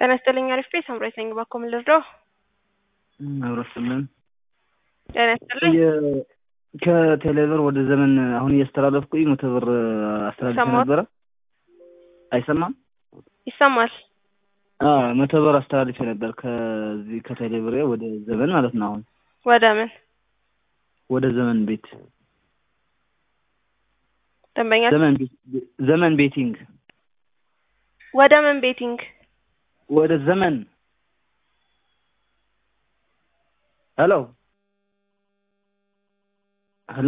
ጤና ይስጥልኝ አሪፍ ቤት ሳምራዊት ነኝ። እባክዎ ምን ልርዳዎ? አብረስልን ጤና ይስጥልኝ። ከቴሌብር ወደ ዘመን አሁን እያስተላለፍኩኝ መቶ ብር አስተላልፌ ይሰማል? ነበረ። አይሰማም? ይሰማል። አዎ መቶ ብር አስተላልፌ ነበር ከዚህ ከቴሌብር ወደ ዘመን ማለት ነው። አሁን ወደ ምን ወደ ዘመን ቤት ደንበኛ ዘመን ቤት- ዘመን ቤቲንግ ወደ ምን ቤቲንግ ወደ ዘመን ሄሎ ሄሎ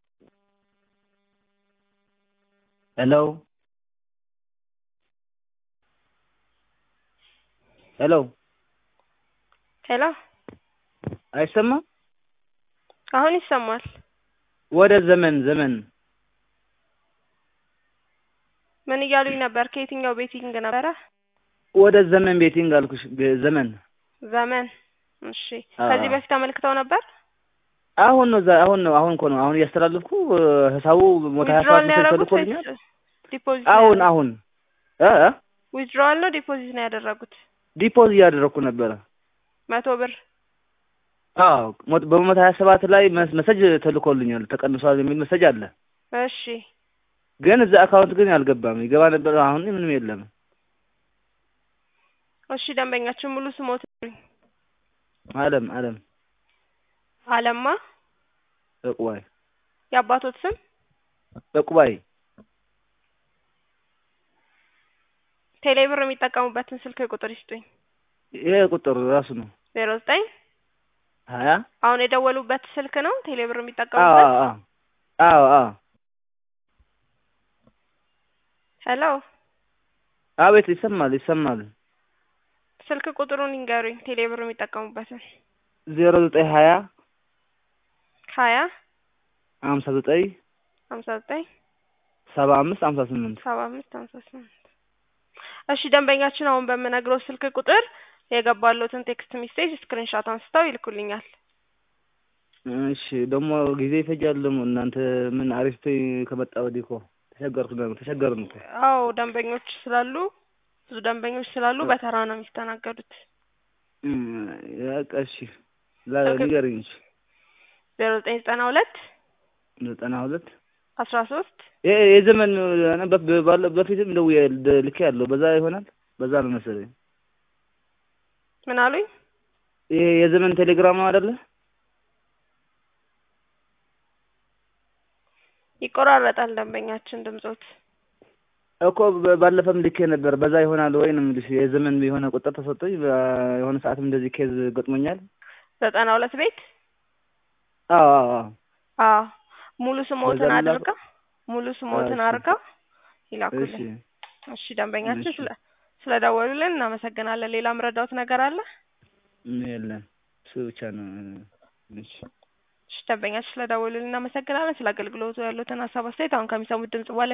ሄሎ ሄሎ ሄሎ አይሰማም? አሁን ይሰማል። ወደ ዘመን ዘመን ምን እያሉኝ ነበር? ከየትኛው ቤቲንግ ነበረ? ወደ ዘመን ቤቲንግ አልኩሽ። ገ- ዘመን ዘመን። እሺ አዎ። ከዚህ በፊት አመልክተው ነበር? አሁን ነው ዛ- አሁን ነው አሁን እኮ ነው አሁን እያስተላለፍኩ እ፣ ሂሳቡ ሞታ ሀያ ዊዝድሮዋል ሰባት ነው ያደረጉት ተልኮልኛል። ወይስ ዲፖዚት? አሁን አሁን እ እ ዊዝድሮዋል ነው ዲፖዚት ነው ያደረጉት? ዲፖዝ እያደረግኩ ነበረ። መቶ ብር አዎ ሞት- በመቶ ሀያ ሰባት ላይ መስ- መሰጅ ተልኮልኛል ተቀንሷል የሚል መሰጅ አለ። እሺ ግን እዛ አካውንት ግን አልገባም። ይገባ ነበር። አሁን ምንም የለም። እሺ ደንበኛችን ሙሉ ስሞት አለም አለም አለማ ጠቁባይ የአባቶት ስም ጠቁባይ ቴሌብር የሚጠቀሙበትን ስልክ ቁጥር ይስጡኝ። ይሄ ቁጥር ራሱ ነው ዜሮ ዘጠኝ ሀያ አሁን የደወሉበት ስልክ ነው ቴሌብር አዎ የሚጠቀሙበት? አዎ አዎ አዎ ሄሎ አቤት ይሰማል ይሰማል። ስልክ ቁጥሩን ይንገሩኝ ቴሌብር የሚጠቀሙበትን። ዜሮ ዘጠኝ ሀያ ሀያ ሀምሳ ዘጠኝ ሀምሳ ዘጠኝ ሰባ አምስት ሀምሳ ስምንት ሰባ አምስት ሀምሳ ስምንት እሺ ደንበኛችን አሁን በምነግረው ስልክ ቁጥር የገባሎትን ቴክስት ሜሴጅ ስክሪንሻት አንስተው ይልኩልኛል። እሺ ደግሞ ጊዜ ይፈጃል። ደግሞ እናንተ ምን አሪፍ ፔይ ከመጣ ወዲህ እኮ ተቸገርኩ ደግሞ ተቸገርን እኮ። አዎ ደንበኞች ስላሉ ብዙ ደንበኞች ስላሉ በተራ ነው የሚስተናገዱት። እም፣ በቃ እሺ ላ- ንገሪኝ። እሺ ዜሮ ዘጠኝ ዘጠና ሁለት ዘጠና ሁለት አስራ ሶስት ይሄ የዘመን እኔ በ- ባለ- በፊትም ደውዬ ደ- ልኬ ያለው በዛ ይሆናል በዛ ነው መሰለኝ። ምን አሉኝ? ይሄ የዘመን ቴሌግራም ነው አይደለ? ይቆራረጣል ደንበኛችን ድምጾት። እኮ በ- ባለፈም ልኬ ነበር በዛ ይሆናል ወይ ነው የምልሽ። የዘመን የሆነ ቁጥር ተሰጥቶኝ በ- የሆነ ሰዓትም እንደዚህ ኬዝ ገጥሞኛል። ዘጠና ሁለት ቤት አዎ አዎ አዎ አዎ ሙሉ ስሞትን በዛ አድርጋ ሙሉ ስሞትን እሺ። አድርጋ እሺ ይላኩልኝ። እሺ ደንበኛችን እሺ። ስለ ስለደወሉልን እናመሰግናለን። ሌላ ምረዳውት ነገር አለ? ምን የለም እሱ ብቻ ነው። እሺ እሺ ደንበኛችን ስለደወሉልን እናመሰግናለን። ስለ አገልግሎቱ ያሉትን ሀሳብ አስተያየት አሁን ከሚሰሙት ድምጽ በኋላ